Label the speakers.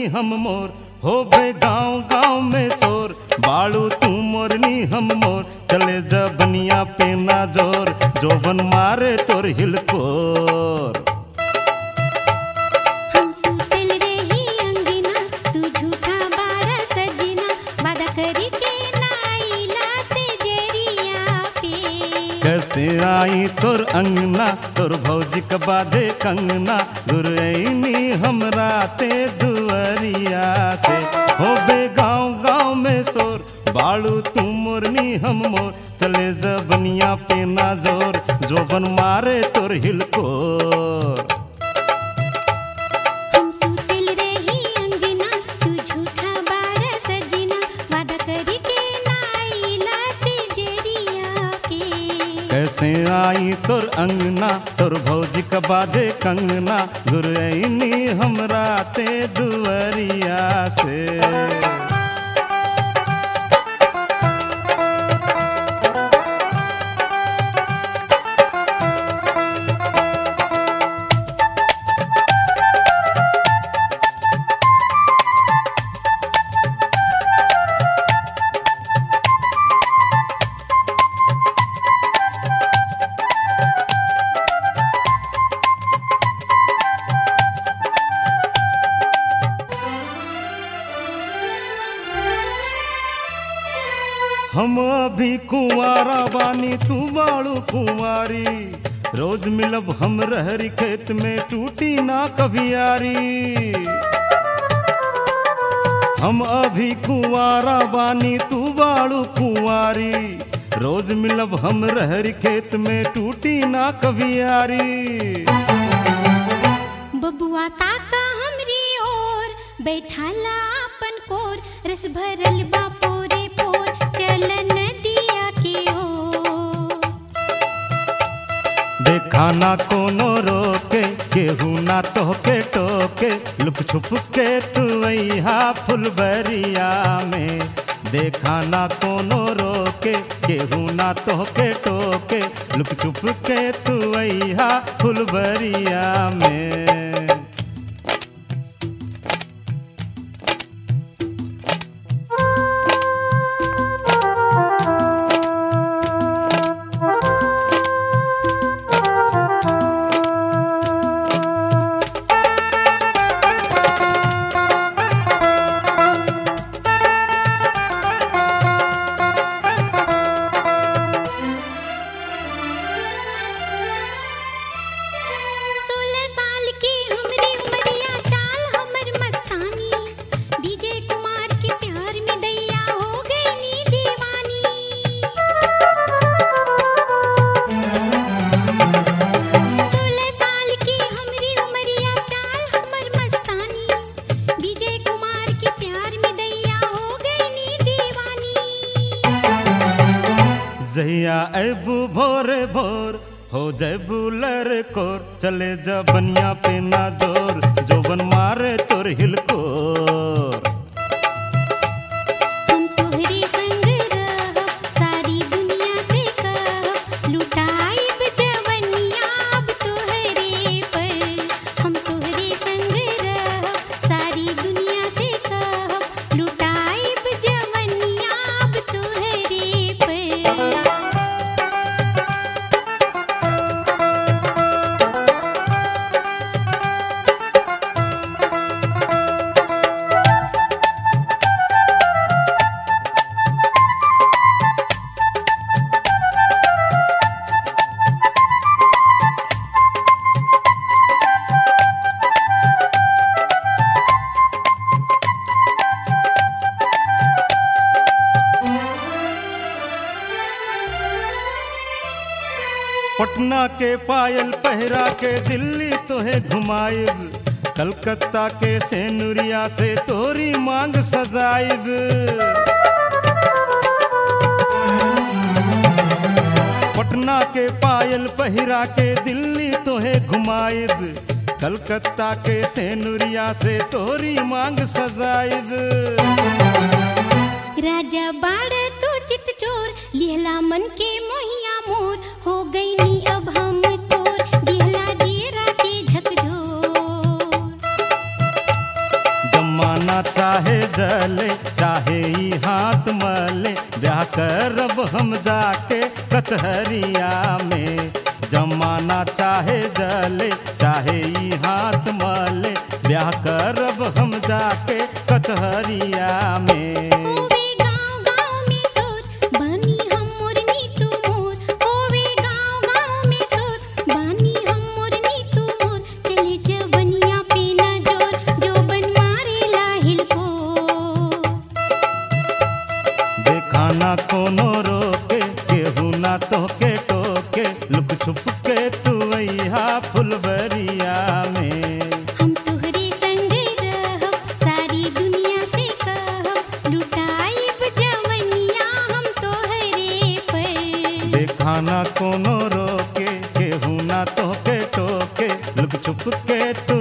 Speaker 1: हम मोर होबे गांव गांव में शोर बाड़ू तू मोरनी हम मोर चले जा बनिया पे ना जोर जोबन मारे तोर हिलकोर
Speaker 2: हम सुतल रही अंगना तू झूठा बारा सजना वादा करी के नाइला से जरिया पे
Speaker 1: कैसे आई तोर अंगना तोर भौजी के बाधे कंगना गुरैनी हमरा ते दुअरिया से होबे गांव गांव में शोर बाड़ू तू मोरनी हम मोर चले जबनिया पे ना जोर जोबन मारे तोर हिलकोर
Speaker 2: हम सुतल रही अंगना तू झूठा बारा सजना वादा करी के नाइला से जरिया पे
Speaker 1: कैसे आई तोर अंगना तोर भौजी के बाधे कंगना गुरैनी हमरा ते दुअरिया से हम अभी कुंवारा बानी तू बाड़ू कुंवारी रोज मिलब हम रहरी खेत में टूटी ना कभियारी हम अभी कुंवारा बानी तू बाड़ू कुंवारी रोज मिलब हम रहरी खेत में टूटी ना कभियारी
Speaker 2: बबुआ ताका हमरी ओर बैठाला अपन कोर रस भरल बा पोरे पोर चल नदिया के ओर
Speaker 1: देखा ना कोनो रोके केहू ना तोहके टोके लुक छुप के तू अहा फुलबरिया में देखा ना कोनो रोके केहू ना तोहके टोके लुक छुप के तू अहा फुलबरिया में
Speaker 2: सोलह साल की हमरी उमरिया चाल हमर मस्तानी डीजे कुमार के प्यार में दैया हो गई नी दीवानी सोलह साल की हमरी उमरिया चाल हमर मस्तानी डीजे कुमार के प्यार में दैया हो गई नी दीवानी
Speaker 1: जहिया अबू भोरे भोर हो जैबू लड़कोर चले जा बनिया पे ना जोर जोबन मारे तोर हिलकोर
Speaker 2: हम तोहरे संग रहब सारी दुनिया से कहब लुटाइब जवनिया अब तोहरे पर हम तोहरे संग रहब सारी दुनिया से कहब लुटाइब जवनिया अब तोहरे पर
Speaker 1: पटना के पायल पहरा के दिल्ली तोहे घुमाइब कलकत्ता के सेनुरिया से तोरी मांग सजाइब पटना के पायल पहिरा के दिल्ली तोहे घुमाइब कलकत्ता के सेनुरिया से तोरी मांग सजाइब
Speaker 2: राजा बाड़ तो चित चोर लिहला मन के मोहिया मोर हो गई नी अब हम तोर दिहला डेरा के झकझोर
Speaker 1: जम्मा चाहे जले चाहे ई हाथ मले ब्याह करब हम जाके कचहरिया में जमाना चाहे जले चाहे ई हाथ मले ब्याह करब हम जाके कचहरिया में
Speaker 2: होवे गाँव गाँव में सोर बानी हम मोरनी तू मोर होवे गाँव गाँव में सोर बानी हम मोरनी तू मोर चले जवनिया पे न जोर जो बन मारे लाहिल को
Speaker 1: देखाना कोनो रोके केहू ना तोके टोके लुक छुप के तू अइहा फुलबरिया में
Speaker 2: हम तोहरे संग रहब सारी दुनिया से कहब लुटाइब जवनिया हम तोहरे पर
Speaker 1: देखाना कोनो रोके केहू ना तोके टोके लुक छुप के तू